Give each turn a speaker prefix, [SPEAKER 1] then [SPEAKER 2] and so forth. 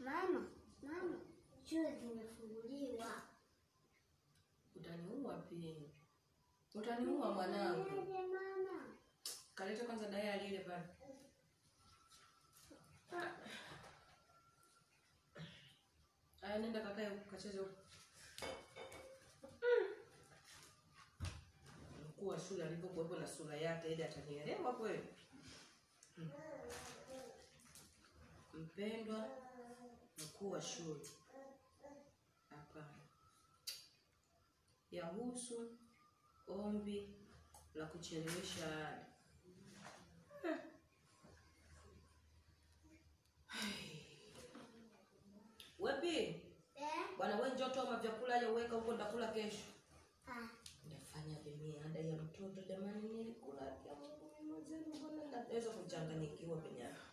[SPEAKER 1] Mama, mama, shule zimefunguliwa.
[SPEAKER 2] Utaniua pia. Utaniua mwanangu.
[SPEAKER 1] Fanyaje mama?
[SPEAKER 2] Kaleta kwanza dayari ile pale. Aya, nenda kakae huko kacheze huko. Mkuu wa shule alipokuwepo na sura yake ile atanielewa kweli? Hmm. Mpendwa mkuu wa shule, hapana, yahusu ombi la kuchelewesha ada. Wepi,
[SPEAKER 1] Eh?
[SPEAKER 2] bwana wewe njoo toa vyakula ya uweka huko ndakula kesho.
[SPEAKER 1] Ah,
[SPEAKER 2] Nafanya vimia ada ya mtoto jamani, nilikula ya Mungu mimi mwenzenu, mbona naweza kuchanganyikiwa penye hapa?